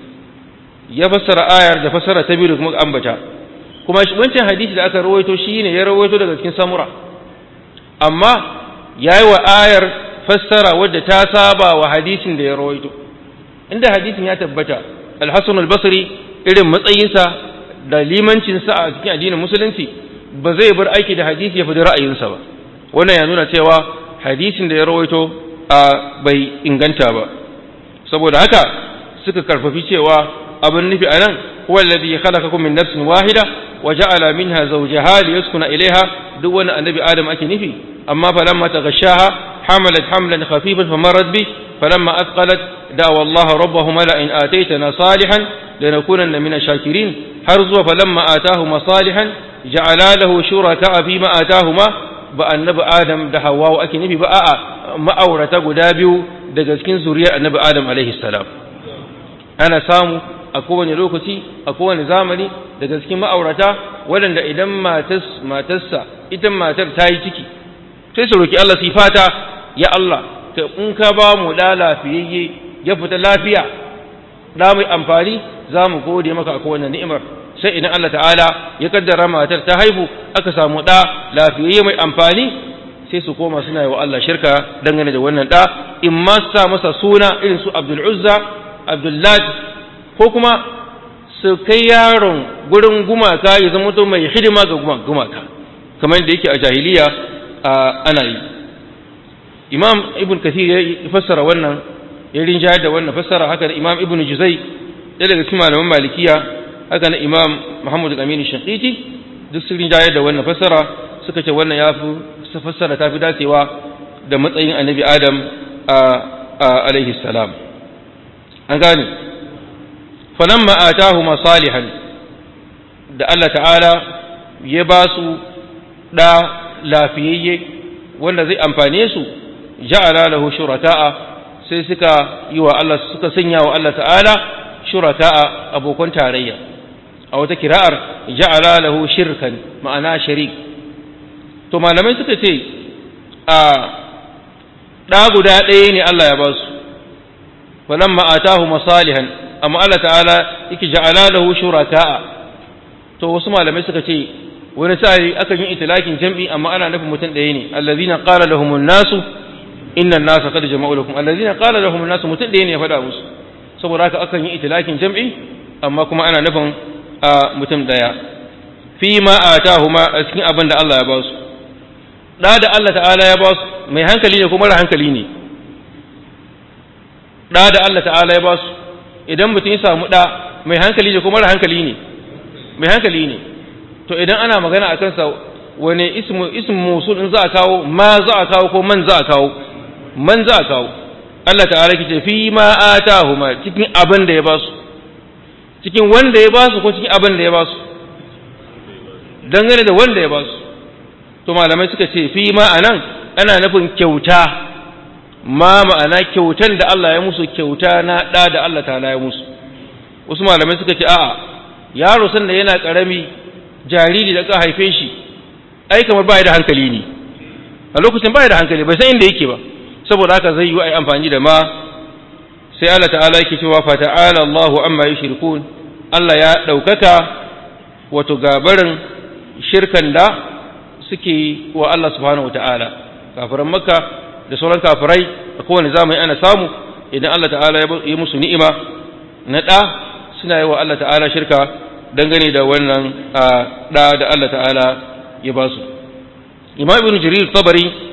A: ya fassara ayar da fassara ta biyu da kuma ambata kuma wancan hadisi da aka rawaito shine ya rawaito daga cikin samura amma yayi wa ayar fassara wadda ta saba wa hadisin da ya rawaito inda hadisin ya tabbata al-Hasan al-Basri irin matsayinsa da limancinsa a cikin addinin musulunci ba zai bar aiki da hadisi ya fi ra'ayinsa ba wannan ya nuna cewa hadisin da ya rawaito a bai inganta ba saboda haka suka karfafi cewa abin nufi anan huwa alladhi khalaqakum min nafsin wahida wa ja'ala minha zawjaha liyaskuna ilayha duk wani annabi adam ake nufi amma falamma taghashaha hamalat hamlan khafifan famarrat bi falamma athqalat da'wa Allah rabbahuma la in ataytana salihan lanakunanna min ash-shakirin har zuwa falamma atahuma salihan ja'ala lahu shuraka fi ma atahuma ba annabi adam da hawa ake nufi ba a'a ma'aurata guda biyu daga cikin zuriyar annabi adam alaihi salam ana samu a kowane lokaci a kowane zamani daga cikin ma'aurata waɗanda idan matarsa ita matar ta yi ciki sai su roki Allah su fata ya Allah ka in ka ba mu da lafiyayye ya fita lafiya da mai amfani za mu gode maka a kowane ni'imar sai idan Allah ta'ala ya kaddara matar ta haihu aka samu da lafiyayye mai amfani sai su koma suna yi wa Allah shirka dangane da wannan da in ma sa masa suna irin su Abdul Uzza Abdullahi ko kuma su kai yaron gurin gumaka ya zama to mai hidima ga gumaka kamar da yake a jahiliya ana yi imam ibn kathir ya fassara wannan ya rinjayar da wannan fassara haka imam ibn juzai ɗaya daga cikin malaman malikiya haka na imam muhammad al-amin shaqiqi duk sun rinjayar da wannan fassara suka ce wannan ya fi fassara ta fi dacewa da matsayin annabi adam alaihi salam an gane falamma atahuma salihan da Allah ta'ala ya ba su da lafiyayye wanda zai amfane su ja'ala lahu shuraka'a sai suka yi wa Allah suka sanya wa Allah ta'ala shuraka'a abokan tarayya a wata kira'ar ja'ala lahu shirkan ma'ana sharik to malamai suka ce a ɗa guda ɗaya ne Allah ya ba su falamma atahu masalihan amma Allah ta'ala yake ja'ala lahu shuraka'a to wasu malamai suka ce wani sa'i akan yi itilakin jam'i amma ana nufin mutum ɗaya ne allazina qala lahumun nasu inna an-nasa qad jama'u lakum allazina qala lahumun nasu mutum ɗaya ne ya faɗa musu saboda haka akan yi itilakin jam'i amma kuma ana nufin a mutum ɗaya fi ma atahuma a cikin abin da Allah ya ba su da da Allah ta'ala ya ba su mai hankali ne ko mara hankali ne da da Allah ta'ala ya ba su idan mutum ya samu da mai hankali ne ko mara hankali ne mai hankali ne to idan ana magana a kansa wane ismu ismu musul in za a kawo ma za a kawo ko man za a kawo man za a kawo Allah ta'ala ce fi ma atahuma cikin abin da ya ba su cikin wanda ya ba su ko cikin abin da ya ba su dangane da wanda ya ba su to malamai suka ce fi ma anan ana nufin kyauta ma ma'ana kyautan da Allah ya musu kyauta na da da Allah ta'ala ya musu wasu malamai suka ce a'a yaro sanda yana karami jariri da ka haife shi ai kamar bai da hankali ne a lokacin bai da hankali bai san inda yake ba saboda haka zai yi ai amfani da ma sai Allah ta'ala yake cewa fa ta'ala Allahu amma yushrikun Allah ya daukaka wato gabarin shirkan da suke wa Allah subhanahu wata'ala kafiran makka da sauran kafirai a kowane zamani ana samu idan Allah ta'ala ya musu ni'ima na ɗa suna yi wa Allah ta'ala shirka dangane da wannan ɗa da Allah ta'ala ya ba su imam ibn jarir tabari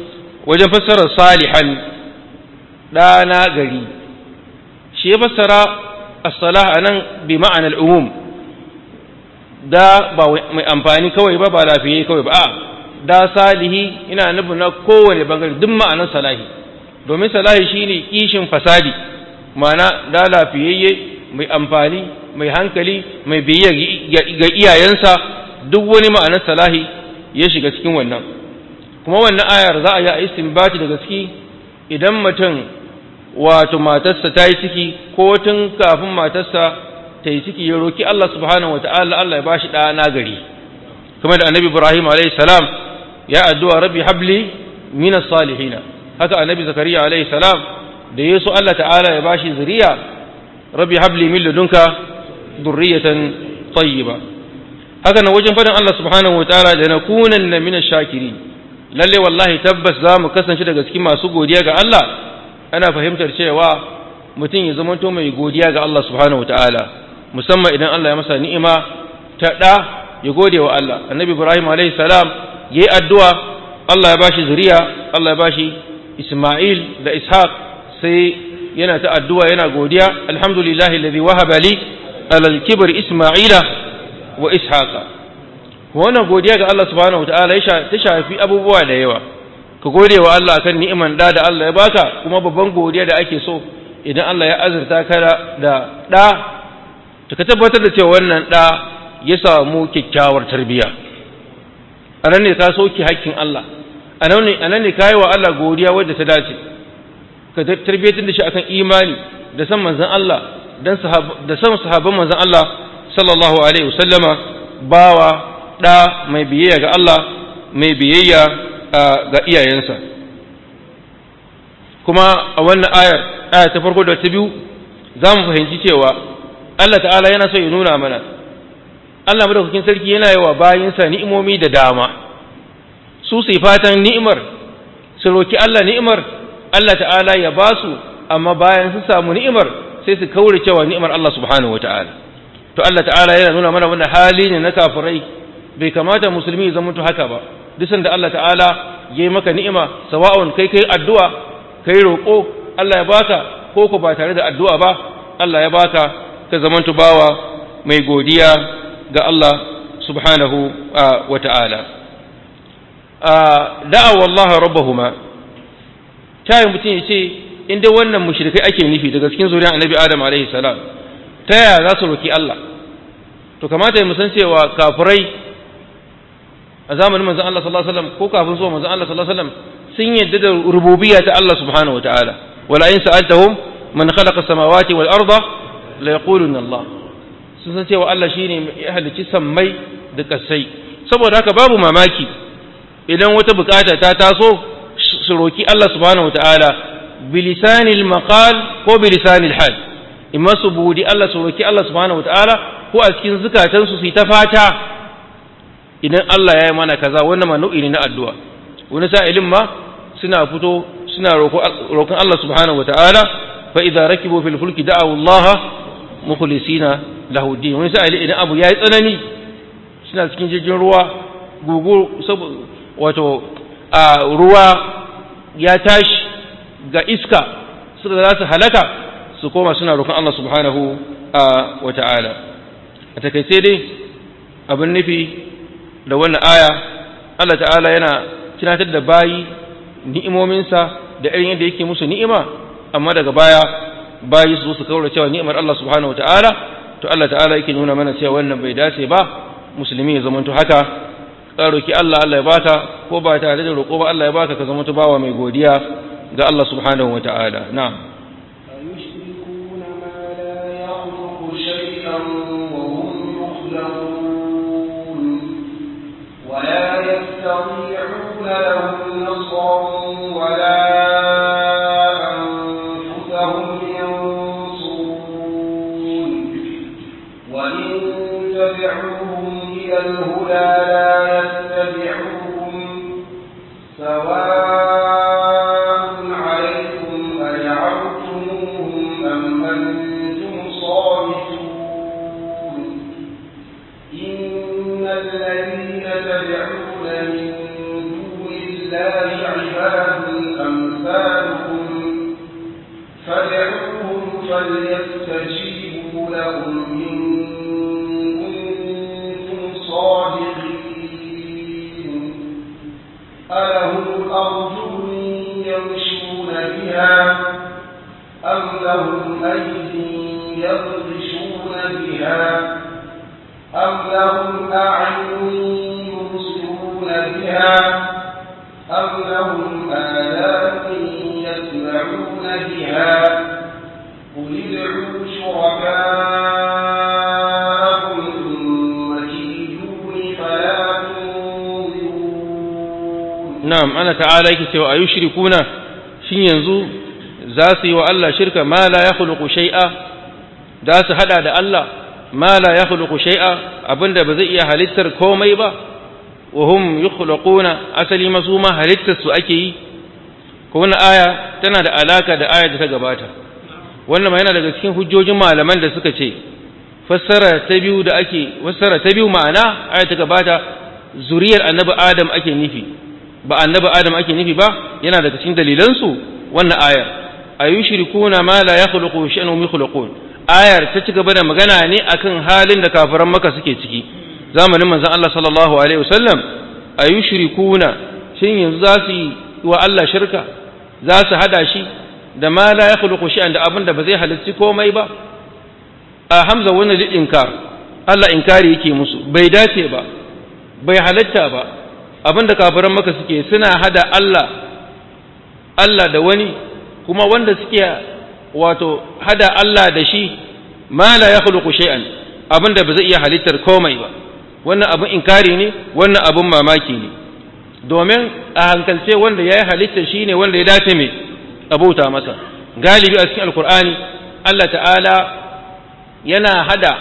A: wajen fassarar salihan ɗana gari shi ya fassara as-salah anan bi ma'anar umum da ba mai amfani kawai ba ba lafiye kawai ba a da salihi ina nufin na kowane bangare duk ma'anar salahi domin salahi shine kishin fasadi ma'ana da lafiyayye mai amfani mai hankali mai biyayya ga iyayensa duk wani ma'anar salahi ya shiga cikin wannan kuma wannan ayar za a yi a istinbati da gaske idan mutum wato matarsa ta yi ciki ko tun kafin matarsa ta yi ciki ya roki Allah subhanahu wata'ala Allah ya bashi ɗa na gari kuma da annabi Ibrahim alayhi salam ya addu'a rabbi habli min salihina haka annabi Zakariya alayhi salam da yesu Allah ta'ala ya bashi zuriya rabbi habli min ladunka dhurriyatan tayyiba haka nan wajen fadin Allah subhanahu wata'ala da nakunanna min ash-shakirin lalle wallahi tabbas za mu kasance daga cikin masu godiya ga Allah ana fahimtar cewa mutum ya zamanto mai godiya ga Allah subhanahu ta'ala musamman idan Allah ya masa ni'ima ta ɗa ya gode wa Allah annabi Ibrahim alayhi salam yayi addu'a Allah ya bashi zuriya Allah ya bashi Isma'il da Ishaq sai yana ta addu'a yana godiya alhamdulillahi alladhi wahaba li alal kibr Isma'ila wa Ishaqa wannan godiya ga Allah subhanahu ta'ala ta shafi abubuwa da yawa ka gode wa Allah akan ni'iman da da Allah ya baka kuma babban godiya da ake so idan Allah ya azurta ka da da to ka tabbatar da cewa wannan da ya samu kyakkyawar tarbiyya anan ne ka soki hakkin Allah anan ne anan ne kai wa Allah godiya wadda ta dace ka tarbiyyatar da shi akan imani da san manzon Allah dan da san sahabban manzon Allah sallallahu alaihi wasallama bawa da mai biyayya ga Allah mai biyayya ga iyayensa kuma a wannan ayar aya ta farko da ta biyu za mu fahimci cewa Allah ta'ala yana so ya nuna mana Allah madaukakin sarki yana yi wa bayinsa ni'imomi da dama su su fatan ni'imar su roki Allah ni'imar Allah ta'ala ya ba su amma bayan su samu ni'imar sai su kaure cewa ni'imar Allah subhanahu wata'ala to Allah ta'ala yana nuna mana wannan hali ne na kafirai bai kamata musulmi ya zama haka ba duk sanda Allah ta'ala yayi maka ni'ima sawa'un kai kai addu'a kai roƙo Allah ya baka ko ko ba tare da addu'a ba Allah ya baka ka zamantu bawa mai godiya ga Allah subhanahu wa ta'ala da'awa Allah rabbahuma tayin mutum ya ce in dai wannan mushrikai ake nufi daga cikin zuriyar annabi Adam alaihi salam ta yaya za su roki Allah to kamata mu san cewa kafirai a zamanin manzon Allah sallallahu alaihi wasallam ko kafin zuwa manzon Allah sallallahu alaihi wasallam sun yadda da rububiyya ta Allah subhanahu wataala wala in sa'altahum man khalaqa samawati wal arda la yaquluna Allah sun san cewa Allah shine ya halicci sammai da kasai saboda haka babu mamaki idan wata bukata ta taso su roki Allah subhanahu wataala bilisanil maqal ko bilisanil hal imma su budi Allah su roki Allah subhanahu wataala ko a cikin zukatansu su yi ta fata idan Allah ya yi mana kaza wannan ma nau'i ne na addu'a wani sa'ilin ma suna fito suna roƙon Allah subhanahu wa ta'ala fa idza rakibu fil fulki da'awu Allah mukhlisina lahu din wani sa'ilin idan abu yayi tsanani suna cikin jirgin ruwa gugu wato a ruwa ya tashi ga iska suka za su halaka su koma suna roƙon Allah subhanahu wa ta'ala a takaice dai abin nufi da wannan aya Allah ta'ala yana tunatar da bayi ni'imominsa da irin yadda yake musu ni'ima amma daga baya bayi su su kaura cewa ni'imar Allah subhanahu wa ta'ala to Allah ta'ala yake nuna mana cewa wannan bai dace ba musulmi ya zamanto haka ka roki Allah Allah ya baka ko ba tare da roƙo ba Allah ya baka ka zamanto bawa mai godiya ga Allah subhanahu wa ta'ala na'am
B: أيشركون ما لا يخلق شيئا وهم يخلقون ولا يستطيعون لهم نصرا ولا أنفسهم ينصرون وإن تدعوهم إلى الهدى لا يتبعوكم سواء عليكم أدعوتموهم أم أنتم صالحون إن الذين تدعون من دون الله عباد فليستجيبوا لهم إن كنتم صادقين ألهم أرجل يمشون بها أم لهم أيدي يبطشون بها أم لهم أعين يبصرون بها أم لهم آلام يسمعون بها قل ادعوا شركاءكم ثم كيدون فلا تنظرون
A: na'am ana ta'ala yake cewa ayu shirikuna shin yanzu za su yi wa Allah shirka ma la yakhluqu shay'a za su hada da Allah ma la yakhluqu shay'a abinda ba zai iya halittar komai ba wa hum yukhluquna asali masuma halittar su ake yi ko wannan aya tana da alaka da aya da ta gabata wannan ma yana daga cikin hujjojin malaman da suka ce fassara ta biyu da ake fassara ta biyu ma'ana aya ta gabata zuriyar annabi adam ake nufi ba annabi adam ake nufi ba yana daga cikin dalilansu wannan ayar ayushrikuna ma la yakhluqu shay'an hum yakhluqun ayar ta ci gaba da magana ne akan halin da kafiran maka suke ciki zamanin manzon Allah sallallahu alaihi wasallam ayushrikuna shin yanzu za su yi wa Allah shirka za su hada shi da ma la yakhluqu shay'an da abin da ba zai halicci komai ba a hamza wannan lil inkar Allah inkari yake musu bai dace ba bai halatta ba abinda kafiran maka suke suna hada Allah Allah da wani kuma wanda suke wato hada Allah da shi ma la yakhluqu shay'an abinda ba zai iya halittar komai ba wannan abin inkari ne wannan abin mamaki ne domin a hankalce wanda ya yi halittar shi ne wanda ya dace mai abauta masa galibi a cikin alkur'ani Allah ta'ala yana hada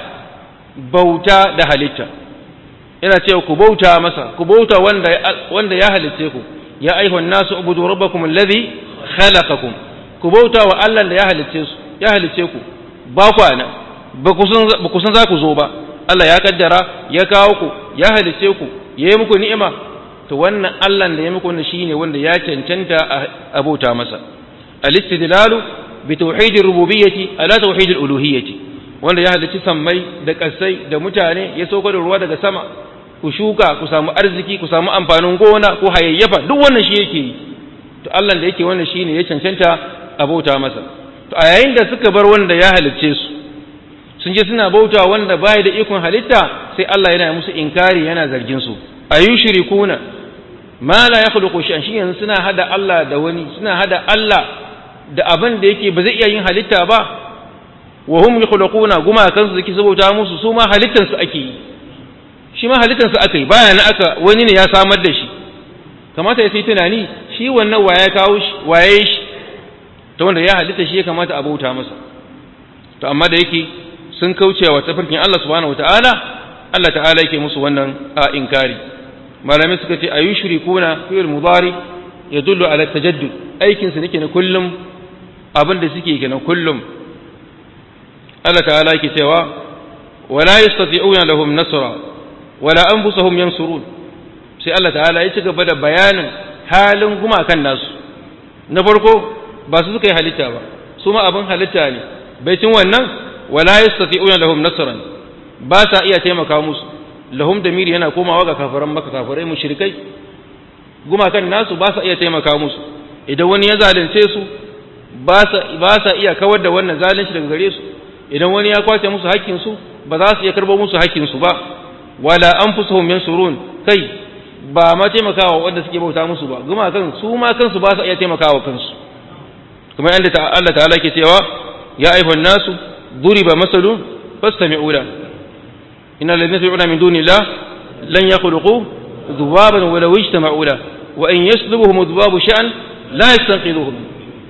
A: bauta da halitta yana cewa ku bauta masa ku bauta wanda wanda ya halitte ku ya ayyuhan nasu ubudu rabbakum alladhi khalaqakum ku bauta wa Allah da ya halitte su ya halitte ku ba ku ana ba ku san ba ku san za ku zo ba Allah ya kaddara ya kawo ku ya halitte ku ya yi muku ni'ima to wannan Allah da ya muku wannan shine wanda ya cancanta a bauta masa al-istidlalu bi tauhidir rububiyyati ala tauhidil uluhiyyati wanda ya halicci sammai da kasai da mutane ya sauka da ruwa daga sama ku shuka ku samu arziki ku samu amfanin gona ku hayayyafa duk wannan shi yake yi to Allah da yake wannan shine ya cancanta a bauta masa to a yayin da suka bar wanda ya halicce su sun je suna bauta wanda bai da ikon halitta sai Allah yana musu inkari yana zargin su ayushrikuna ma la yakhluqu shay'an shi yanzu suna hada Allah da wani suna hada Allah da abin da yake ba zai iya yin halitta ba wa hum yakhluquna guma kansu suke saboda musu su ma halittan su ake yi shi ma halittan su aka yi bayan aka wani ne ya samar da shi kamata ya sai tunani shi wannan waye kawo shi waye shi ta wanda ya halitta shi ya kamata a bauta masa to amma da yake sun kauce wa tafarkin Allah subhanahu wataala Allah ta'ala yake musu wannan a inkari malamai suka ce ayushrikuna fi'il mudari yadullu ala tajaddud aikin su nake na kullum abin da suke kenan kullum Allah ta'ala yake cewa wala yastati'una lahum nasra wala anfusuhum yansurun sai Allah ta'ala ya ci gaba da bayanin halin gumakan nasu na farko ba su suka yi halitta ba su ma abin halitta ne baitin wannan wala yastati'una lahum nasran ba sa iya taimaka musu lahum damiri yana komawa ga kafiran maka kafirai mushrikai gumakan nasu ba sa iya taimaka musu idan wani ya zalunce su ba sa iya kawar da wannan zalunci daga gare su idan wani ya kwace musu hakkin su ba za su iya karbo musu hakkin su ba wala anfusuhum yansurun kai ba ma taimakawa wanda suke bauta musu ba gumakan su ma kansu ba sa iya taimakawa kansu kuma yanda Allah ta'ala ke cewa ya ayyuhan nasu duriba masalun fastami'u lahu إن الذين يدعون من دون الله لن يخلقوا ذبابا ولو اجتمعوا له وإن يسلبهم الذباب شأن لا يستنقذوه منه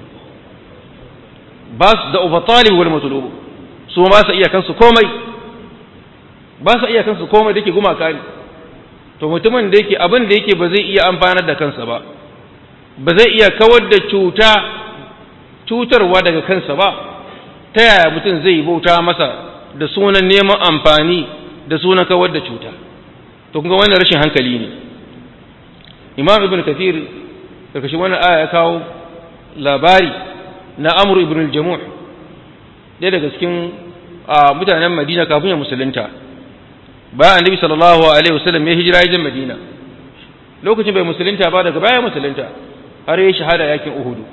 A: بس da uba talib wal matlub su ba sa iya kansu komai ba sa iya kansu komai dake gumaka ne to mutumin da yake abin da yake ba zai iya amfanar da kansa ba ba zai iya kawar da cuta cutarwa daga kansa ba ta yaya mutum zai bauta masa da sunan neman amfani da sunan kawar da cuta to kuma wannan rashin hankali ne imam ibn kathir karkashin wannan aya ya kawo labari na amr ibn al-jamuh ɗaya daga cikin mutanen madina kafin ya musulunta bayan annabi sallallahu alaihi wasallam ya hijira ya madina lokacin bai musulunta ba daga baya musulunta har ya shahada yakin uhudu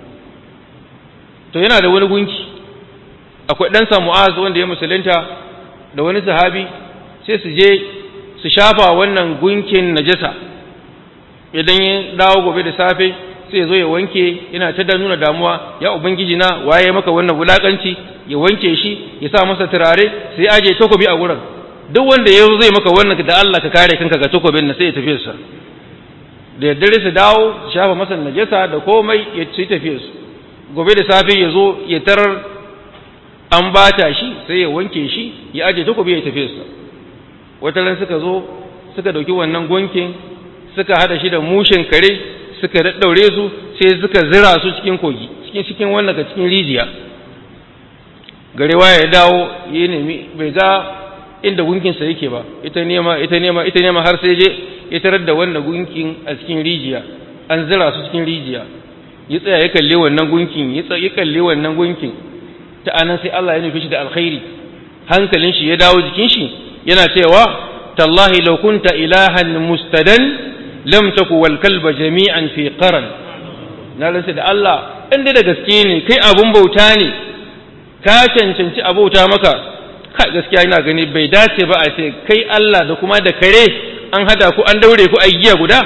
A: to yana da wani gunki akwai ɗansa mu'az wanda ya musulunta da wani sahabi sai su je su shafa wannan gunkin najasa idan ya dawo gobe da safe sai ya zo ya wanke yana ta nuna damuwa ya ubangiji na waye maka wannan wulakanci ya wanke shi ya sa masa turare sai ya aje takobi a wurin duk wanda ya zai maka wannan da Allah ka kare kanka ga takobin na sai ya tafi sa da daddare su dawo su shafa masa najasa da komai ya ci tafi su gobe da safe ya zo ya tarar an bata shi sai ya wanke shi ya aje takobi ya tafi sa wata ran suka zo suka dauki wannan gunkin suka hada shi da mushin kare suka daddaure su sai suka zira su cikin kogi cikin cikin wannan ka cikin rijiya garewa ya dawo ya nemi bai ga inda gunkinsa yake ba ita nema ita nema ita nema har sai je ya tarar da wannan gunkin a cikin rijiya an zira su cikin rijiya ya tsaya ya kalle wannan gunkin ya tsaya ya kalle wannan gunkin ta anan sai Allah ya nufi shi da alkhairi hankalin shi ya dawo jikin shi yana cewa tallahi law kunta ilahan mustadan lam taku wal kalba jami'an fi qaran na rantsa da Allah inda da gaske ne kai abun bauta ne ka cancanci abauta maka kai gaskiya ina gani bai dace ba a ce kai Allah da kuma da kare an hada ku an daure ku a giya guda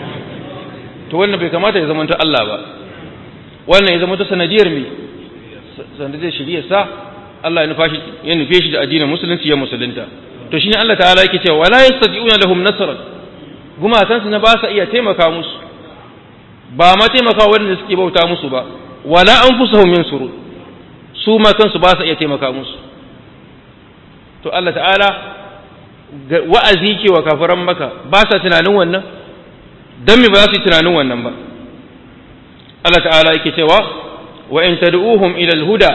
A: to wannan bai kamata ya zama Allah ba wannan ya zama ta sanadiyar me sanadiyar shiriyar sa Allah ya nufa shi ya nufe shi da addinin musulunci ya musulunta to shine Allah ta'ala yake cewa wala yastati'una lahum nasran gumakansu na ba sa iya taimaka musu ba ma taimaka wanda suke bauta musu ba wala anfusuhum yansuru su ma kansu ba sa iya taimaka musu to Allah ta'ala wa'azi ke wa kafiran maka ba sa tunanin wannan dan me ba za su yi tunanin wannan ba Allah ta'ala yake cewa wa in tad'uhum ila al-huda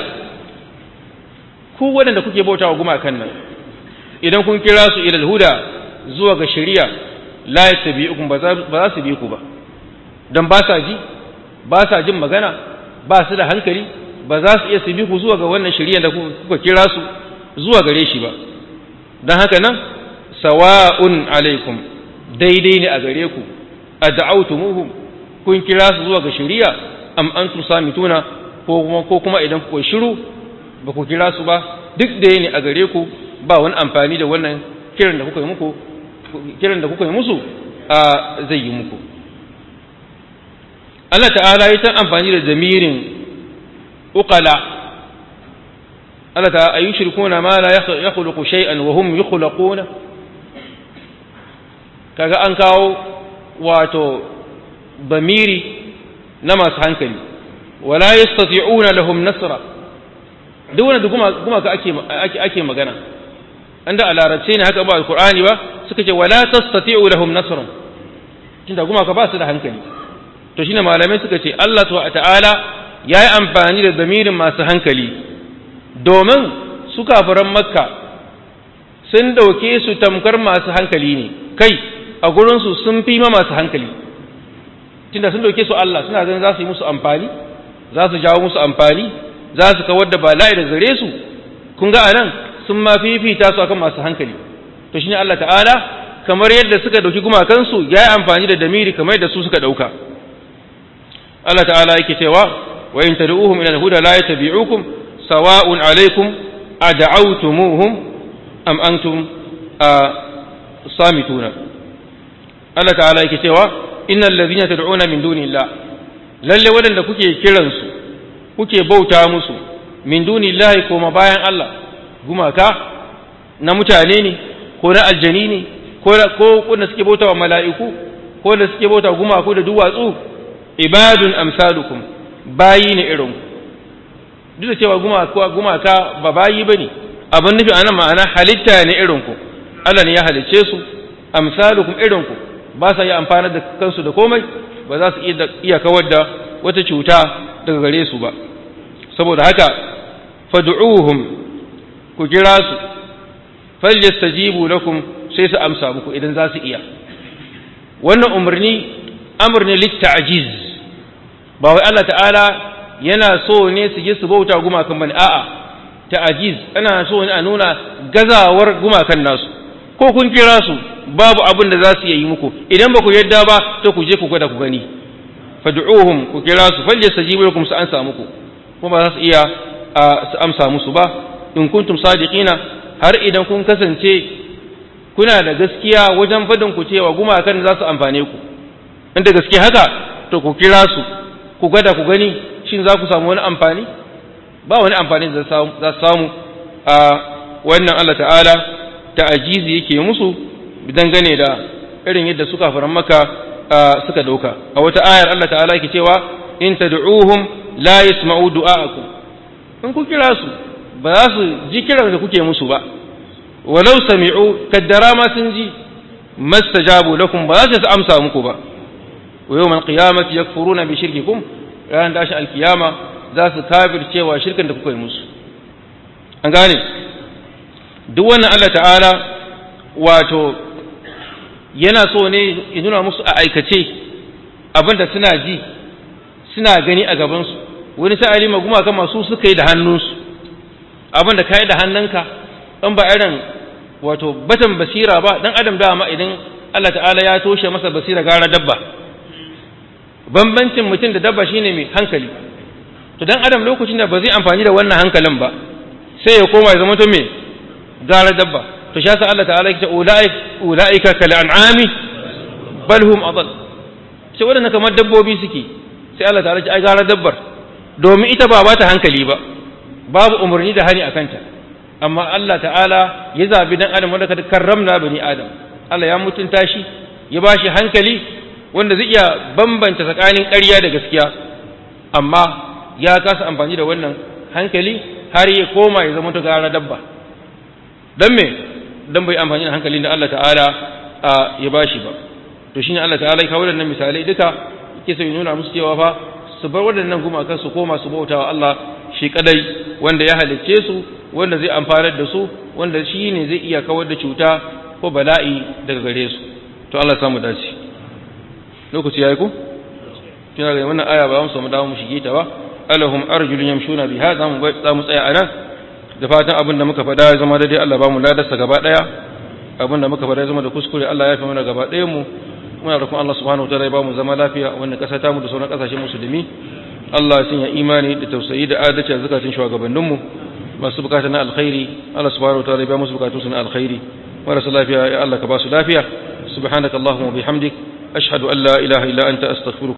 A: ku waɗanda kuke bautawa gumakan nan idan kun kira su ila al-huda zuwa ga shari'a la yattabi'ukum ba za su bi ku ba dan ba sa ji ba sa jin magana ba su da hankali ba za su iya su bi ku zuwa ga wannan shari'a da kuka kira su zuwa gare shi ba dan haka nan sawa'un alaikum daidai ne a gare ku ad'autumuhum kun kira su zuwa ga shari'a am antum samituna ko kuma ko kuma idan ku shiru ba ku kira su ba duk da ne a gare ku ba wani amfani da wannan kiran da kuka yi muku kiran da kuka yi musu a zai yi muku Allah ta'ala ya ta amfani da zamirin uqala Allah ta'ala ayu shirkuna ma la yakhluqu shay'an wa hum yukhlaquna kaga an kawo wato bamiri na masu hankali wala yastati'una lahum nasra duk wanda kuma kuma ka ake ake magana anda a larabce ne haka ba alqur'ani ba suka ce wala tastati'u lahum nasran tunda kuma ka ba su da hankali to shine malamai suka ce Allah ta'ala yayi amfani da zamirin masu hankali domin su kafiran makka sun dauke su tamkar masu hankali ne kai a gurin su sun fi ma masu hankali tunda sun dauke su Allah suna ganin za su yi musu amfani za su jawo musu amfani za su kawar da bala'i da zare su kun ga anan sun ma fifita su akan masu hankali to shine Allah ta'ala kamar yadda suka dauki gumakansu ya yi amfani da damiri kamar yadda su suka dauka Allah ta'ala yake cewa wa in tad'uhum ila al-huda la yattabi'ukum sawa'un alaykum ad'awtumuhum am antum samituna Allah ta'ala yake cewa innal ladhina tad'una min dunillah lalle wadanda kuke kiransu kuke bauta musu min dunillahi koma bayan Allah gumaka na mutane ne ko na aljani ne ko wanda suke bauta wa mala'iku ko da suke bauta gumaku da duwatsu ibadun amsalukum bayi ne irin duk da cewa gumaka ba bayi ba ne abin nufi a nan ma'ana halitta ne irinku Allah ne ya halicce su amsalukum irinku ba sa yi amfani da kansu da komai ba za su iya kawar da wata cuta daga gare su ba saboda haka fad'uhum ku kira su falyastajibu lakum sai su amsa muku idan za su iya wannan umarni amr ne litta'jiz ba wai Allah ta'ala yana so ne su je su bauta gumakan bane a'a ta'ajiz ana so a nuna gazawar gumakan nasu ko kun kira su babu abin da za su yi muku idan ba ku yadda ba to ku je ku gwada ku gani fad'uhum ku kira su falyastajibu lakum su ansa muku kuma ba za su iya su amsa musu ba in kuntum sadiqina har idan kun kasance kuna da gaskiya wajen fadin ku cewa gumakan za su amfane ku inda gaske haka to ku kira su ku gwada ku gani shin za ku samu wani amfani ba wani amfani da za su samu a wannan Allah ta'ala ta'ajizi yake musu dangane da irin yadda suka faran maka suka dauka a wata ayar Allah ta'ala yake cewa in tad'uhum la yasma'u du'aakum in ku kira su ba za su ji kiran da kuke musu ba walau sami'u kaddara ma sun ji mastajabu lakum ba za su amsa muku ba wa yawmal qiyamati yakfuruna bi shirkikum ran da shi alkiyama za su kafircewa shirkin da kuka yi musu an gane duk wannan Allah ta'ala wato yana so ne ya nuna musu a aikace abinda suna ji suna gani a gabansu wani sa'ali maguma kama su suka yi da hannunsu abinda ka yi da hannunka ɗan ba irin wato batan basira ba dan adam dama idan Allah ta'ala ya toshe masa basira gara dabba bambancin mutum da dabba shine mai hankali to dan adam lokacin da ba zai amfani da wannan hankalin ba sai ya koma ya zama to me gara dabba to shi yasa Allah ta'ala ya ce ulaik ulaika kal an'ami bal hum adall sai wadannan kamar dabbobi suke sai Allah ta'ala ya ce ai gara dabbar domin ita ba ba ta hankali ba babu umarni da hani akan ta amma Allah ta'ala ya zabi dan adam wanda kada karramna bani adam Allah ya mutunta shi ya bashi hankali wanda zai iya bambanta tsakanin ƙarya da gaskiya amma ya kasa amfani da wannan hankali har ya koma ya zama ta gara dabba don me don bai amfani da hankalin da Allah ta'ala ya bashi ba to shine Allah ta'ala ya kawo waɗannan misalai duka yake so ya nuna musu cewa fa su bar waɗannan gumakan su koma su bautawa Allah shi kadai wanda ya halicce su wanda zai amfanar da su wanda shi ne zai iya kawar da cuta ko bala'i daga gare su to Allah samu dace lokaci yayi ku kina ga wannan aya ba mu samu dawo mu shige ta ba alahum arjulun yamshuna biha za mu za mu tsaya anan da fatan abin da muka faɗa ya zama daidai Allah ba mu ladarsa gaba ɗaya abin da muka faɗa ya zama da kuskure Allah ya fi mana gaba ɗayan mu muna roƙon Allah subhanahu wa ta'ala ya ba mu zama lafiya a wannan ƙasa ta mu da sauran ƙasashen musulmi Allah ya sanya imani da tausayi da adalci a zakatun shugabanninmu masu bukata na alkhairi Allah subhanahu wa ta'ala ya ba musu bukatun su na alkhairi marasa lafiya ya Allah ka ba su lafiya subhanakallahumma wa bihamdik ashhadu an la ilaha illa anta astaghfiruka